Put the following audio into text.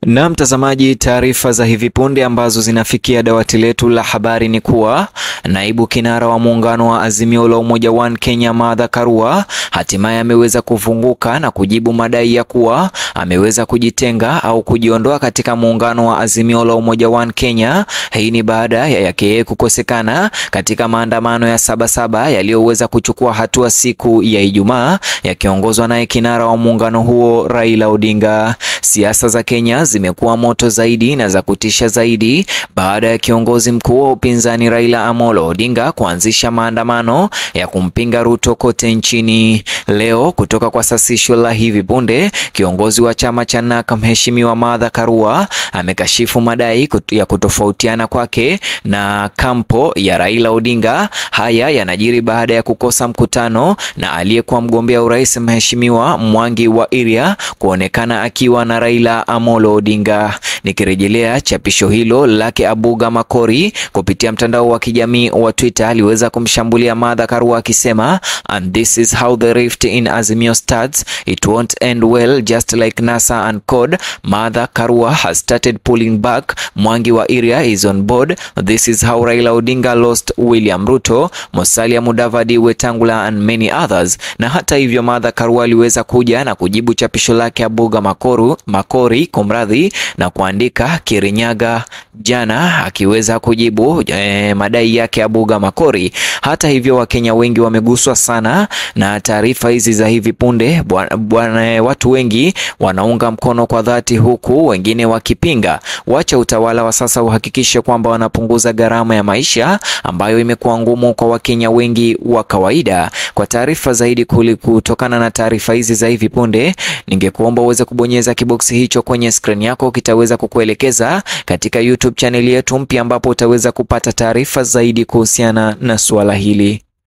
Na mtazamaji, taarifa za hivi punde ambazo zinafikia dawati letu la habari ni kuwa naibu kinara wa muungano wa Azimio la Umoja One Kenya Martha Karua hatimaye ameweza kufunguka na kujibu madai ya kuwa ameweza kujitenga au kujiondoa katika muungano wa Azimio la Umoja One Kenya. Hii ni baada ya yake yeye kukosekana katika maandamano ya Sabasaba yaliyoweza kuchukua hatua siku ya Ijumaa yakiongozwa naye kinara wa muungano huo Raila Odinga. Siasa za Kenya zimekuwa moto zaidi na za kutisha zaidi baada ya kiongozi mkuu wa upinzani Raila Amolo Odinga kuanzisha maandamano ya kumpinga Ruto kote nchini. Leo kutoka kwa sasisho la hivi punde, kiongozi wa chama cha NARC Mheshimiwa Martha Karua amekashifu madai ya kutofautiana kwake na kampo ya Raila Odinga. Haya yanajiri baada ya kukosa mkutano na aliyekuwa mgombea urais Mheshimiwa Mwangi wa Iria kuonekana akiwa na Raila Amolo Odinga. Nikirejelea chapisho hilo lake, Abuga Makori kupitia mtandao wa kijamii wa Twitter aliweza kumshambulia Martha Karua akisema, and this is how the rift in Azimio starts it won't end well just like NASA and CORD Martha Karua has started pulling back Mwangi wa Iria is on board this is how Raila Odinga lost William Ruto Musalia Mudavadi Wetangula and many others. Na hata hivyo Martha Karua aliweza kuja na kujibu chapisho lake Abuga Makoru, Makori kumradhi na kuandika Kirinyaga jana akiweza kujibu eh, madai yake Abuga Makori. Hata hivyo Wakenya wengi wameguswa sana na taarifa hizi za hivi punde bwana, watu wengi wanaunga mkono kwa dhati, huku wengine wakipinga. Wacha utawala wa sasa uhakikishe kwamba wanapunguza gharama ya maisha ambayo imekuwa ngumu kwa Wakenya wengi wa kawaida. Kwa taarifa zaidi kutokana na taarifa hizi za hivi punde, ningekuomba uweze kubonyeza kiboksi hicho kwenye screen yako, kitaweza kukuelekeza katika YouTube chaneli yetu mpya ambapo utaweza kupata taarifa zaidi kuhusiana na suala hili.